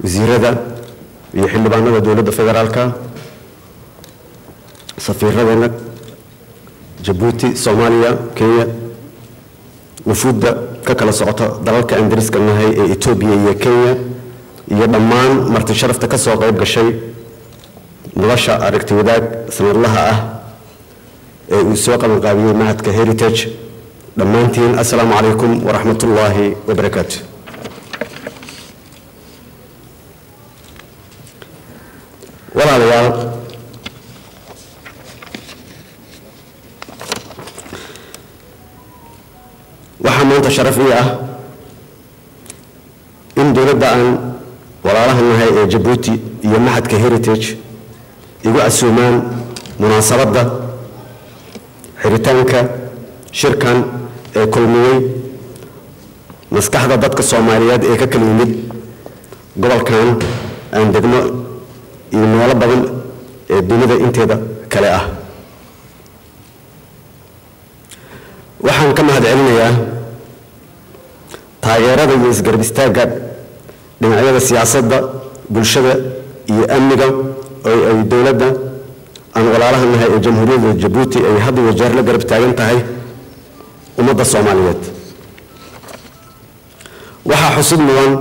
wasiirada iyo xildhibaanada dowladda federaalka safiiradeena jabuuti soomaaliya kenya wufuudda ka kala socota dalalka aan dariska nahay ee etoobiya iyo kenya iyo dhammaan marti sharafta ka soo qayb gashay nolosha aragti wadaag sanadlaha ah ee uu soo qabanqaabiyey mahadka heritage dhammaantiin assalaamu calaykum waraxmat ullaahi wabarakaatu walaalayaal waxaa maanta sharaf ii ah in dowladda aan walaalaha nahay ee jabuuti iyo maxadka heritage igu casuumaan munaasabadda xiritaanka shirkan ee kulmiyey maskaxda dadka soomaaliyeed ee ka kala yimid gobolkan aan degmo iyo meelo badan ee dunida inteeda kale ah waxaan ka mahad celinayaa taageerada iyo isgarab istaagga dhinacyada siyaasadda bulshada iyo amniga oo ay dowladda aan walaalaha nahay ee jamhuuriyadda jabuuti ay hadda iyo jeer la garab taagan tahay ummadda soomaaliyeed waxaa xusid mudan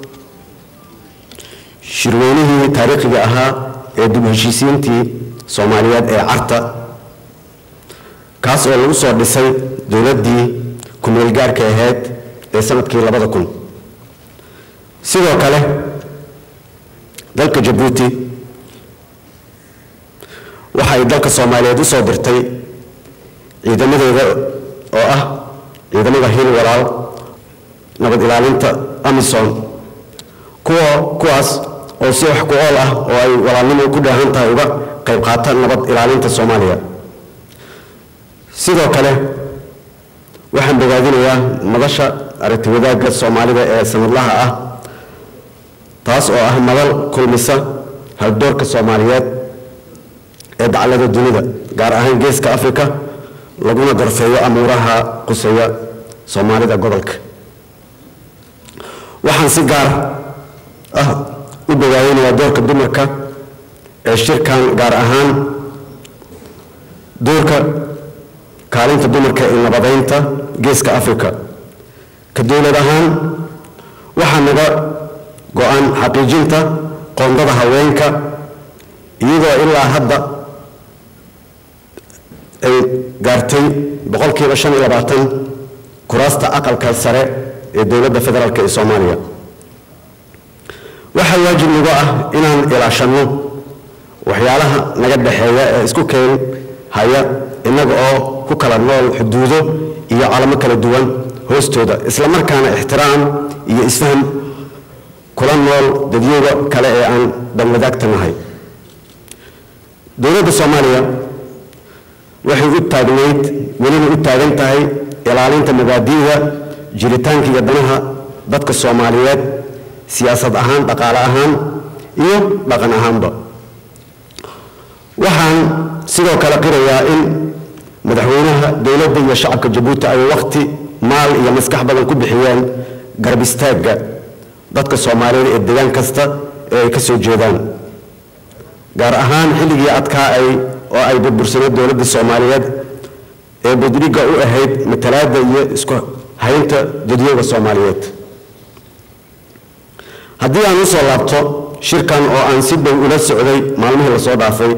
shirweynihii taariikhiga ahaa ee dib heshiisiintii soomaaliyeed ee carta kaas oo lagu soo dhisay dowladdii ku-meel gaarka ahayd ee sanadkii labada kun sidoo kale dalka jabuuti waxa ay dalka soomaaliyeed u soo dirtay ciidamadeeda oo ah ciidamada hil walaal nabad ilaalinta amisom kuwa kuwaas oo si wax ku ool ah oo ay walaalnimo ku dhaahan tahay uga qayb qaata nabad ilaalinta soomaaliya sidoo kale waxaan bogaadinayaa madasha aragti wadaagga soomaalida ee sanadlaha ah taas oo ah madal kulmisa haldoorka soomaaliyeed ee daclada dunida gaar ahaan geeska afrika laguna darfeeyo amuuraha quseeya soomaalida gobolka waxaan si gaar ah u bogaadinayaa doorka dumarka ee shirkan gaar ahaan doorka kaalinta dumarka ee nabadeynta geeska afrika ka dowlad ahaan waxaa naga go-an xaqiijinta qoondada haweenka iyadoo ilaa hadda ay gaartay boqolkiiba shan iyo labaatan kuraasta aqalka sare ee dowladda federaalk ee soomaaliya waxaa waajib nagu ah inaan ilaashanno waxyaalaha naga dhexeeya ee isku keen haya innaga oo ku kala nool xuduudo iyo calamo kala duwan hoostooda isla markaana ixtiraam iyo isfaham kula nool dadyoga kale ee aan danwadaagta nahay dowladda soomaaliya waxay u taagnayd weliba u taagan tahay ilaalinta mabaadi'da jiritaanka iyo danaha dadka soomaaliyeed siyaasad ahaan dhaqaale ahaan iyo dhaqan ahaanba waxaan sidoo kale qirayaa in madaxweynaha dowladda iyo shacabka jabuuti ay waqti maal iyo maskax badan ku bixiyeen garab istaagga dadka soomaaliyeed ee degaan kasta ee ay ka soo jeedaan gaar ahaan xilligii adkaa ay oo ay burbursaneed dowladda soomaaliyeed ee budriga u ahayd matalaadda iyo isku haynta dadyoga soomaaliyeed haddii aan u soo laabto shirkan oo aan si dhow ula socday maalmihii lasoo dhaafay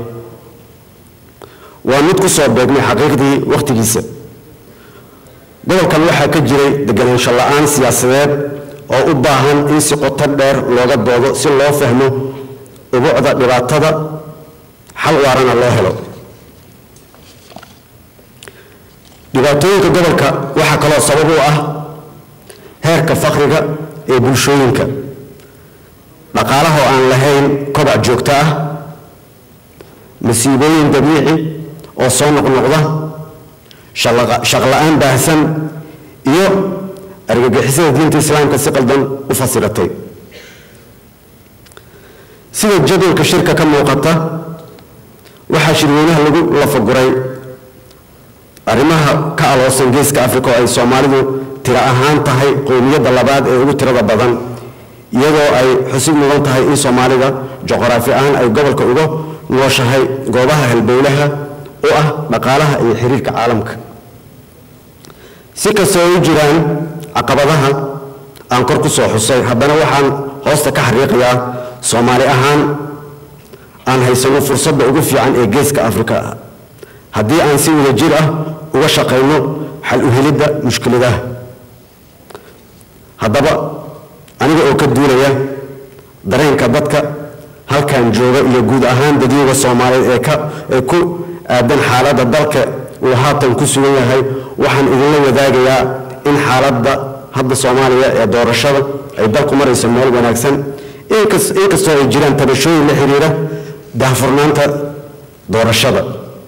waa mid ku soo beegmay xaqiiqdii wakhtigiisa gobolkan waxaa ka jiray deganaansho la-aan siyaasadeed oo u baahan in si qoto dheer looga doodo si loo fahmo ubucda dhibaatada xal waarana loo helo dhibaatooyinka gobolka waxaa kaloo sabab u ah heerka fakriga ee bulshooyinka dhaqaalaha oo aan lahayn kobac joogto ah masiibooyin dabiici oo soo noqnoqda shaqla-aan baahsan iyo argagixisada diinta islaamka si qaldan u fasiratay sida jadwalka shirka ka muuqata waxaa shirweynaha lagu lafaguray arrimaha ka aloosan geeska africa oo ay soomaalidu tiro ahaan tahay qowmiyadda labaad ee ugu tirada badan iyadoo ay xusid mudan tahay in soomaalida juqraafi ahaan ay gobolka uga nooshahay goobaha halbowlaha u ah dhaqaalaha iyo xiriirka caalamka si kastoo ay u jiraan caqabadaha aan kor ku soo xusay haddana waxaan hoosta ka xariiqayaa soomaali ahaan aan haysano fursadda ugu fiican ee geeska afrika ah haddii aan si wada jir ah uga shaqayno xal u helidda mushkiladaha haddaba aniga oo ka duulaya dareenka dadka halkan jooga iyo guud ahaan dadyoga soomaaliyeed ee ka ee ku aadan xaaladda dalka uu haatan ku sugan yahay waxaan idinla wadaagayaa in xaaladda hadda soomaaliya ee doorashada ay dalku marayso meel wanaagsan inkastoo ay jiraan tabashooyin la xiriira daahfurnaanta doorashada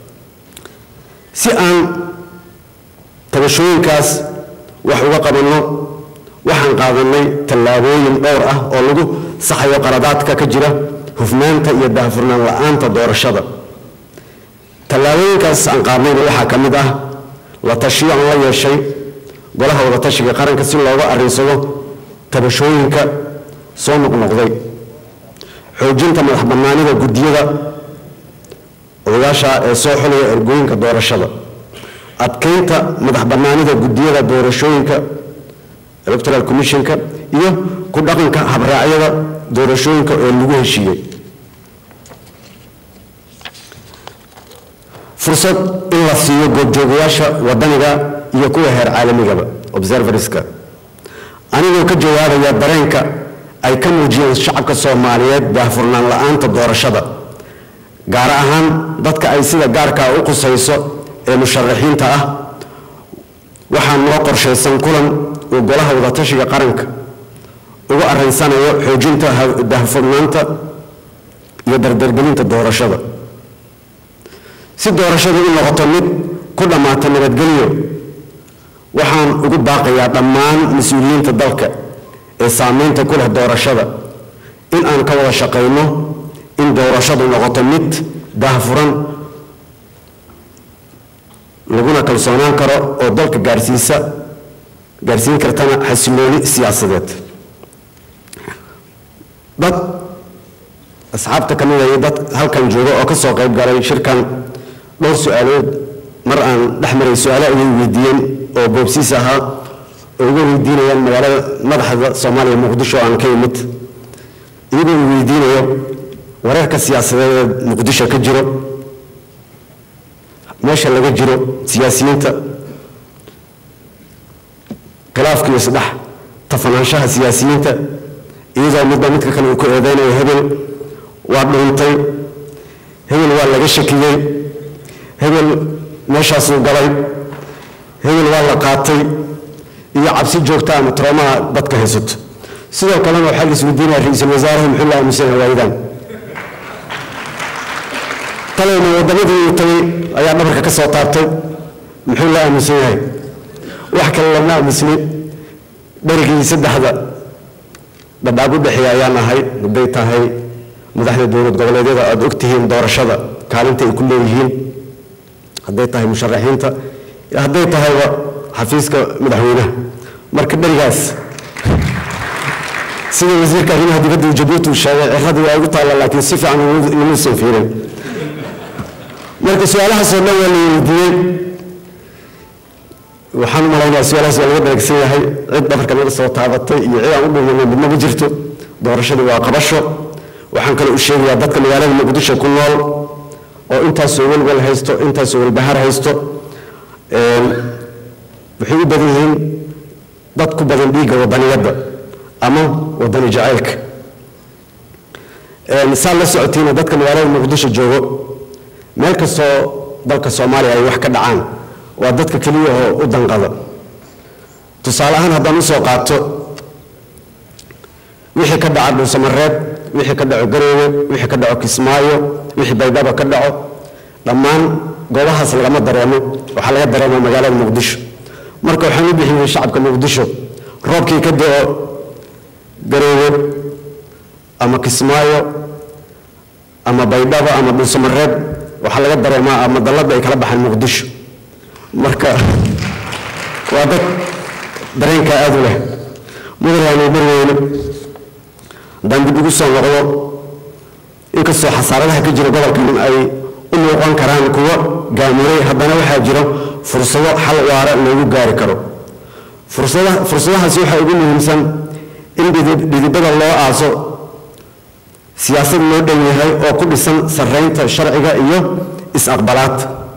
si aan tabashooyinkaas wax uga qabanno waxaan qaadanay tallaabooyin dhowr ah oo lagu saxayo qaladaadka ka jira hufnaanta iyo daahfurnaan la-aanta doorashada tallaabooyinkaas aan qaadnayna waxaa ka mid ah la tashiyo aan la yeeshay golaha wadatashiga qaranka si looga arrinsado tabashooyinka soo noqnoqday xoojinta madax bannaanida guddiyada odayaasha ee soo xulaya ergooyinka doorashada adkeynta madax bannaanida guddiyada doorashooyinka electoral commissionka iyo ku dhaqanka habraacyada doorashooyinka ee lagu heshiiyey fursad in la siiyo goobjoogayaasha wadaniga iyo kuwa heer caalamigaba observerska anigoo ka jawaabaya dareenka ay ka muujiyeen shacabka soomaaliyeed daahfurnaan la-aanta doorashada gaar ahaan dadka ay sida gaarkaa u qusayso ee musharaxiinta ah waxaa noo qorshaysan kulan uu golaha wadatashiga qaranka uga arrinsanayo xoojinta daahfurnaanta iyo dardargelinta doorashada si doorashadu u noqoto mid ku dhammaata nabadgelyo waxaan ugu baaqayaa dhammaan mas-uuliyiinta dalka ee saameynta ku leh doorashada in aan ka wada shaqayno in doorashadu noqoto mid daahfuran laguna kalsoonaan karo oo dalka gaarsiisa gaarsiin kartana xasilooni siyaasadeed dad asxaabta ka mid a iyo dad halkan jooga oo ka soo qayb galay shirkan dhowr su-aalood mar aan dhex maray su-aalo ayay weydiiyeen oo boobsiis ahaa oo uga weydiinayaan magaalada madaxda soomaaliya muqdisho aan ka imid iyagoo uu weydiinayo wareerka siyaasadeed ee muqdisho ka jiro meesha laga jiro siyaasiyiinta khilaafka iyo isdhex tafanaanshaha siyaasiyiinta iyadoo midba midka kale uu ku eedeynayo hebel waa dhuuntay hebel waa laga shakiyey hebel meeshaasuu galay hebel waa la qaatay iyo cabsi joogta ama troomaha dadka haysato sidoo kalena waxaa la isweydiinaya ra-iisul wasaaraha muxuu la aaminsan hawaayidan talayna waddamadii uu tagay ayaa dhabarka ka soo taabtay muxuu la aaminsan yahay wax kale lama aamusni dherigii saddexda dhadhaab u dhexeeya ayaan ahay hadday tahay madaxda dowlad goboleedyada aada og tihiin doorashada kaalinta ay ku leeyihiin hadday tahay musharaxiinta hadday tahayba xafiiska madaxweynaha marka dherigaas sida wasiirka arrimaha dibadda jabuuti uu sheegay ciradii waa igu taalla laakiin si fiican imuusan fiirin marka su-aalahaasoo dhan waa la weydiiyey waxaan u malaynayaa su-aalahaas waa laga dharagsan yahay cid dhabarka naga soo taabatay iyo cid aan u dhumanay midna ma jirto doorashadii waa qabasho waxaan kale u sheegayaa dadka magaalada muqdisho ku nool oo intaasoo welwel haysto intaasoo welbahar haysto waxay u badan yihiin dad ku badan dhiigga wadaniyadda ama wadani jacaylka saa la socotiina dadka magaalada muqdisho joogo meel kastoo dalka soomaaliya ay wax ka dhacaan waa dadka keliya oo u danqada tusaale ahaan haddaan usoo qaato wixii ka dhaca dhuusamareeb wixii ka dhaco garoowe wixii ka dhaco kismaayo wixii baydhaba ka dhaco dhammaan goobahaas lagama dareemo waxaa laga dareema magaalada muqdisho marka waxaan u bixiyey shacabka muqdisho roobkii ka da-o garoowe ama kismaayo ama baydhaba ama dhuusamareeb waxaa laga dareemaa ama dalladda ay kala baxaan muqdisho marka waa dad dareenkaa aada u leh mudanaanu marweyne haddaan dib ugu soo noqdo inkastoo xasaaradaha ka jira gobolkan ay u muuqan karaan kuwo gaamuray haddana waxaa jiro fursado xal waara loogu gaari karo fursadahaasi waxaa ugu muhiimsan in dhidibada loo aaso siyaasad loo dhan yahay oo ku dhisan sarraynta sharciga iyo is-aqbalaad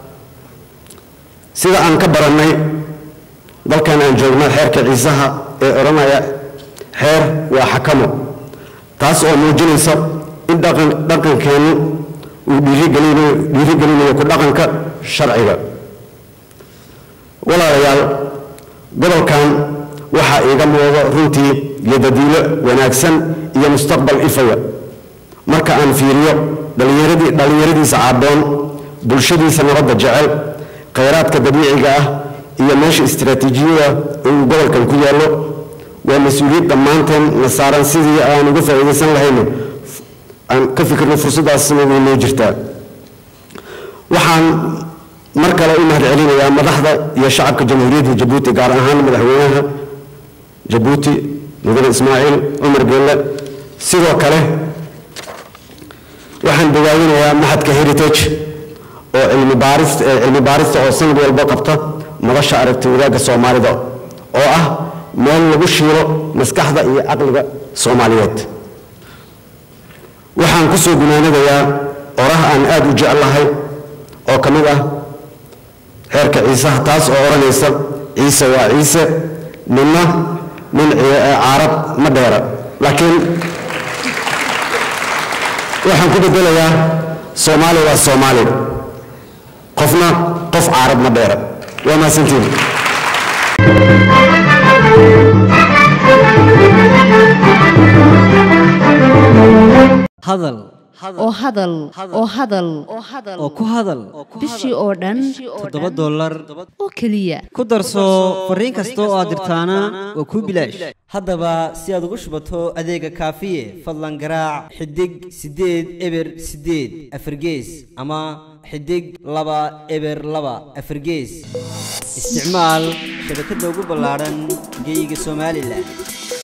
sida aan ka barannay dalkan aan joogno xeerka ciisaha ee odhanaya xeer waa xakamo taas oo muujinaysa in dhaqankeennu uu dhiirigelinayo ku dhaqanka sharciga walaalayaal gobolkan waxaa iiga muuqdo runtii yadadiilo wanaagsan iyo mustaqbal ifaya marka aan fiiriyo dhallinyaradiisa caaboon bulshadiisa nabadda jecel khayraadka dabiiciga ah iyo meesha istiraatiijiyada oo uu gobolkan ku yaallo waa mas-uuliyad dhammaanteen na saaran sidii aan uga faa'iidaysan lahayno aan ka fikirno fursaddaasna way noo jirtaa waxaan mar kale u mahad celinayaa madaxda iyo shacabka jamhuuriyadda jabuuti gaar ahaan madaxweynaha jabuuti mudane ismaaciil cumar geelle sidoo kale waxaan bogaadinayaa maxadka heritage oo cilmi baarist cilmi baarista oo sanad walba qabta madasha aragti wadaagga soomaalida oo ah meel lagu shiilo maskaxda iyo caqliga soomaaliyeed waxaan ku soo gunaanadayaa oraha aan aad u jeclahay oo ka mid ah xeerka ciisaha taas oo odhanaysa ciise waa ciise ninna nin caarab ma dheera laakiin waxaan ku bedelayaa soomaali waa soomaali qofna qof caarab ma dheera waa mahadsantiin hadal oo hadal oo hadal oo ku hadal bishii oo dhan toddoba dollar oo keliya ku darso fariin kasta oo aad dirtaana waa kuu bilaash haddaba si aad ugu shubato adeega kaafiye fadlan garaac xidig siddeed eber siddeed afargees ama xidig laba eber laba afargees isticmaal shabakadda ugu ballaadhan geyga somalilan